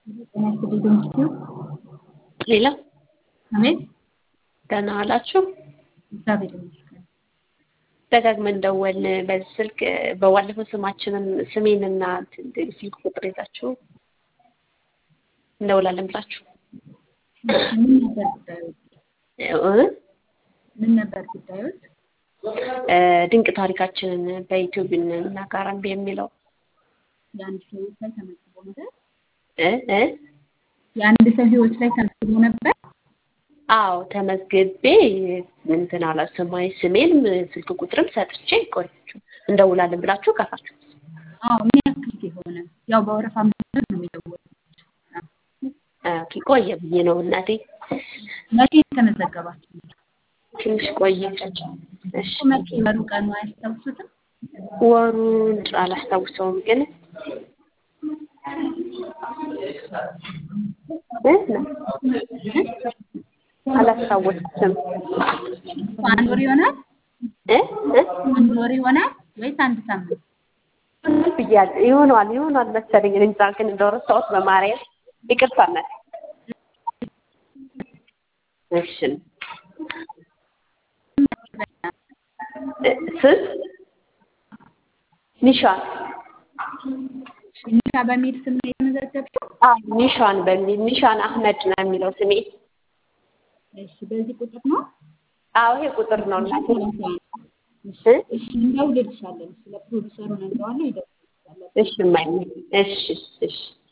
ሌላ አቤት ደህና ዋላችሁ? እግዚአብሔር ይመስገን። ደጋግመን ደወልን በዚህ ስልክ በባለፈው ስማችንን ስሜንና እንትን ስልክ ቁጥር ይዛችሁ እንደውላለን ብላችሁ ምን ነበር ጉዳዮች? እ? ምን ነበር ጉዳዮች? እ፣ ድንቅ ታሪካችንን በዩቲዩብ እናጋራን የሚለው የአንድ ሰው ህይወት ላይ ተመዝግቦ ነበር። እ እ የአንድ ሰው ህይወት ላይ ተመዝግቦ ነበር። አዎ ተመዝግቤ እንትን አላ ስማይ ስሜን ስልክ ቁጥርም ሰጥቼ ቆያችሁ እንደውላለን ብላችሁ ቀራችሁ። አዎ ምን ያክል ጊዜ ሆነ? ያው በወረፋ ምክንያት ነው የሚደወለው። ኦኬ፣ ቆየ ብዬ ነው እናቴ። መቼ ተመዘገባችሁ? ትንሽ ቆየ። እሺ መቼ ወሩ ቀኑ አያስታውሱትም? ወሩን አላስታውሰውም ግን እ? አላስታወስኩትም አንድ ወር ይሆናል? እ እ አንድ ወር ይሆናል ወይስ አንድ ሳምንት? ብያለሁ። ይሆናል ይሆናል መሰለኝ እኔ እንጃ ግን እንደረሳሁት በማርያም ይቅርታ እናቴ። እሺ እ፣ ስም ኒሻን ኒሻ በሚል ስም ነው የተመዘገብሽው? አዎ ኒሻን በሚል ኒሻን አህመድ ነው የሚለው ስሜ። እሺ በዚህ ቁጥር ነው? አዎ ይሄ ቁጥር ነው እናቴ። እሺ እ? እሺ እንደውልልሻለን። ስለ ፕሮዲሰሩ ነግረዋለሁ ይደውልልሻል። እሺ እማዬ፣ እሺ እሺ